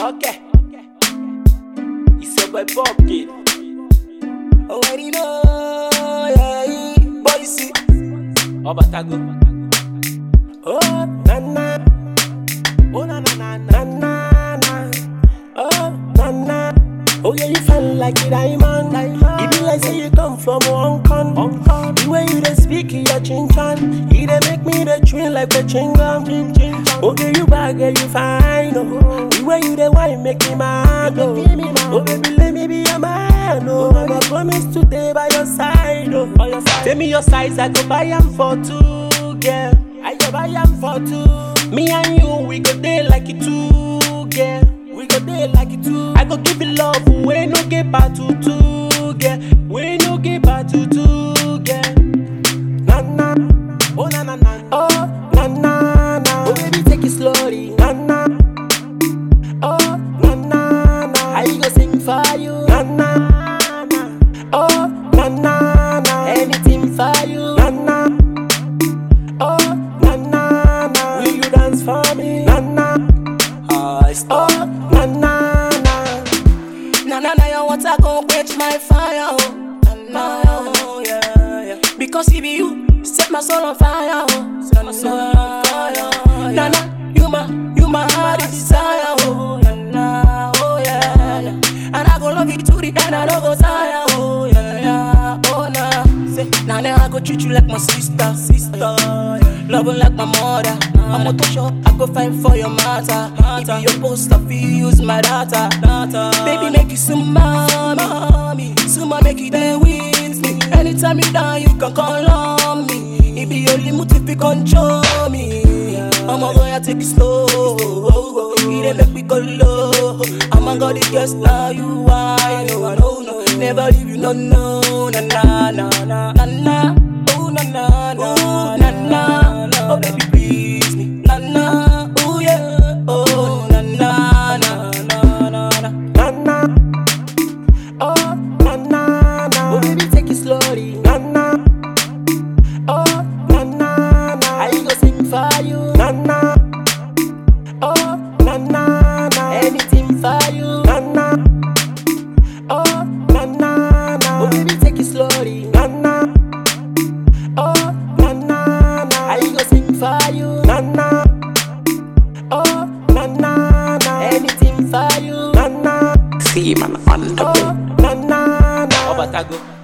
Okay. It's your boy Bob Kid. Already know, yeah, boy, see. Obatago. Oh, na na. Oh, na na na na na na. Oh, na na. Oh, yeah, you feel like a diamond. diamond. It be like say you come from Hong Kong. Hong Kong. The way you dey speak, you a chin chan. It dey make me dey train like a chingam. Chin chin chan. Okay, you bad, girl, you fine. Oh. The way you dey wine make me mad. Oh, oh baby, let me be your man. Oh, I promise to stay by your side. Oh, by your side. Tell me your size, I go buy am for two, girl. I go buy am for two. Me and you, we go day like it two, girl. We go day like it two. I go give you love, we no get back to two, girl. We no get back to two, girl. Na na, oh na na na, oh na na na. Oh baby, take it slowly, na na. Oh na na na, I go sing for you, na na na. Oh na na na, anything for you, na na. Oh na na na, will you dance for me, na na? I stop. Oh na na na, na na na, your water gon' quench my fire, oh. Na na, oh yeah yeah. Because it be you set my soul on fire, oh. Set my soul on fire. Na na, you my you my heart desire, oh. Na na, oh yeah. yeah. And I go love you to the end, I don't go tire, oh yeah yeah. Oh nah, say now then I go treat you like my sister, sister. Yeah. Love you like my mother. I'm a show, I go fight for your matter. If you your post, I feel use my data. Baby, make you some mommy, some make you there with me. Anytime you down, you can call on me. It be your limit if you control me. I'ma go and take it slow. It dey make me go low. I'ma go the guess now you I know I know no. Never leave you no no na na na na na na. Oh na na na na na. Oh baby please me na na. Oh yeah. Oh na na na na na na na na. Oh na na na. Oh baby take it slowly na na. Oh na na na. I go sing for you na na. Oh na na na. Anything for you na na. Oh na na na. Oh baby take it slowly na na. Oh na na na. I go sing for you na na. Oh na na na. Anything for you na na. See man on the Oh na na na. Obatago.